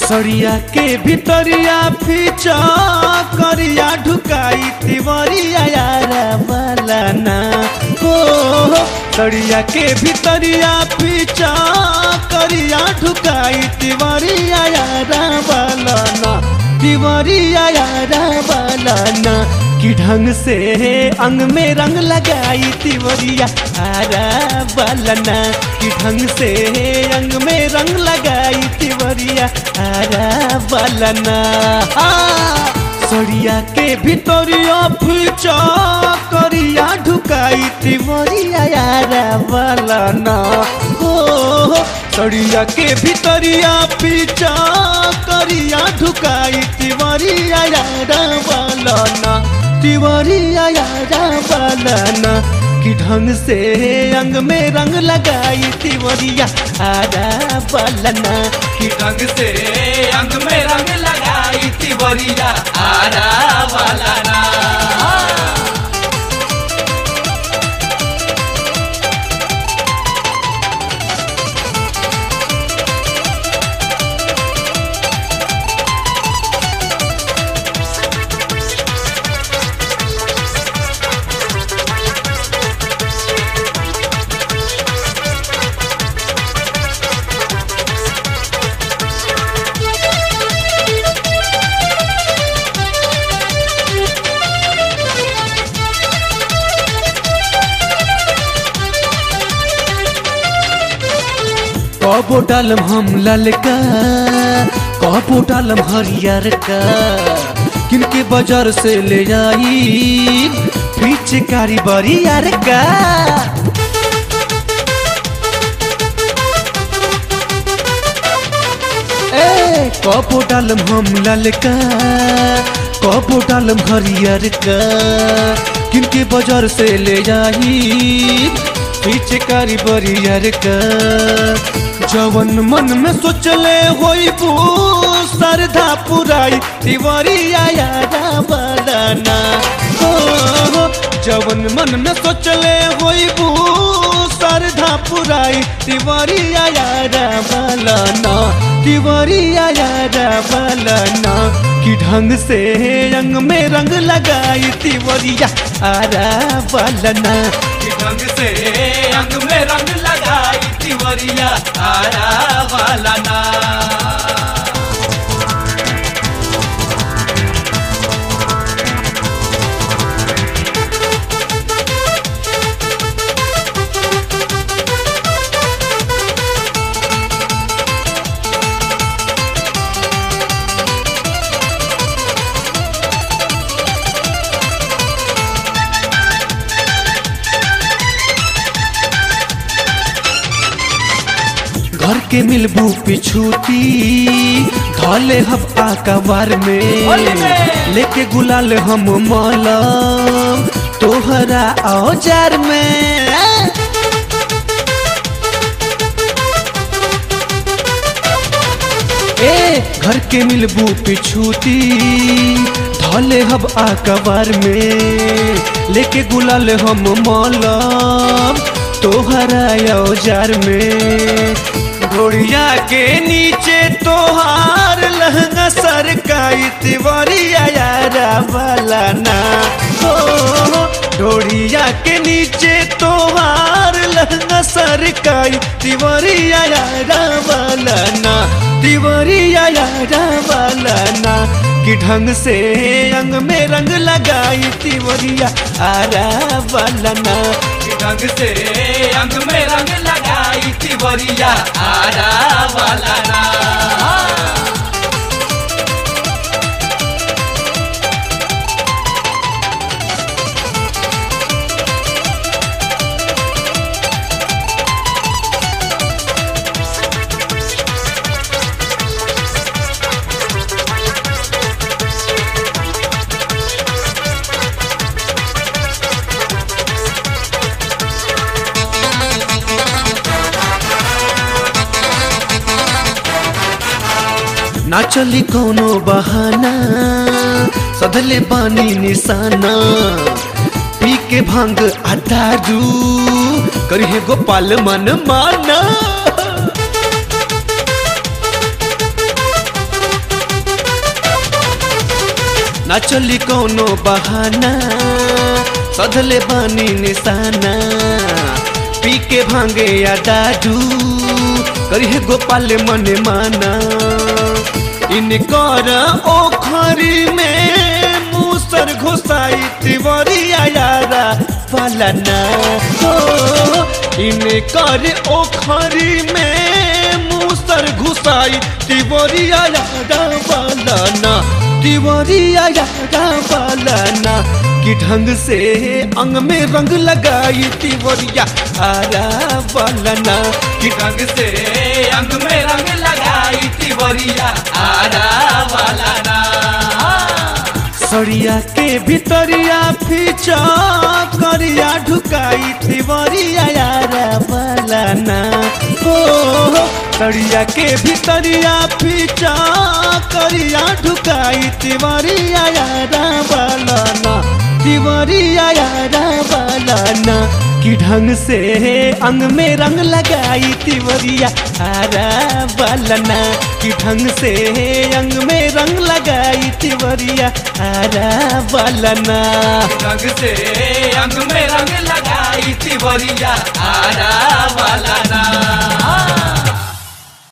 सरिया के भितरिया फीचा करिया ढुकाई तिवरिया यारा बलना हो सरिया के भितरिया फीचा करिया ढुकाई तिवरिया यारा बलना तिवरिया यारा बलना कि ढंग से अंग में रंग लगाई तिवरिया आरा बलना कि ढंग से अंग में रंग लगाई तिवरिया आरा बलना सरिया के भितरिया फीचा करिया ढुकाई तिवरिया यारा बलना हो सरिया के भितरिया पीछा करिया ढुकाई तिवरिया यारा बलना तिवरिया यारा बलना कि ढंग से अंग में रंग लगाई तिवरिया आरा बलना कि ढंग से अंग में रंग लगाई तिवरिया आरा वाला ना कबो डालम हम ललका कबो डालम हरियर का किनके बाजार से ले आई पीछे कारी बरियर का ए कबो डालम हम ललका कबो डालम हरियर का किनके बाजार से ले आई पीछे कारी बरियर का जवन मन में सोचले होई बू सरधा पुराई तिवरिया यारा बदना हो जवन मन में सोचले होई बू सरधा पुराई तिवरिया यारा बलना तिवरिया यारा बलना कि ढंग से रंग में रंग लगाई तिवरिया आरा बलना कि ढंग से अंग में रंग लगाई तिवरिया आरा वाला ना घर के मिलबू पिछूती धले हम आकबार में लेके गुलाल हम मलम तोहरा औजार में ए घर के मिलबू पिछूती धले हम आकबार में लेके गुलाल हम मलम तोहरा औजार में घोड़िया के नीचे तोहार लहंगा सरकाई तिवरिया यारा वाला ना हो ढोड़िया के नीचे तोहार लहंगा सरकाई तिवरिया यारा वाला ना तिवरिया यारा वाला ना कि ढंग से अंग में रंग लगाई तिवरिया आरा वाला ना कि ढंग से अंग में रंग लगाई तिवरिया आरा वाला ना ना चली कोनो बहाना सधले बानी निशाना पी के भांग अदारू करिए गोपाल मन माना ना चली कौनो बहाना सधले बानी निशाना पी के भांगे या दादू करिए गोपाल मने माना इनकर ओखरी में मूसर घुसाई तिवरिया यारा पालना हो इनकर ओखरी में मूसर घुसाई तिवरिया यारा पालना तिवरिया यारा पालना कि ढंग से अंग में रंग लगाई तिवरिया आरा पालना कि ढंग से अंग में रंग लगाई तिवरिया आरा वाला ना सड़िया के भितरिया फीचा करिया ढुकाई तिवरिया यारा पालना हो सड़िया के भितरिया फीचा करिया ढुकाई तिवरिया यारा पालना तिवरिया यारा पालना कि ढंग से अंग में रंग लगाई तिवरिया आरा बालना कि ढंग से अंग में रंग लगाई तिवरिया आरा बालना ढंग से अंग में रंग लगाई तिवरिया आरा वाला ना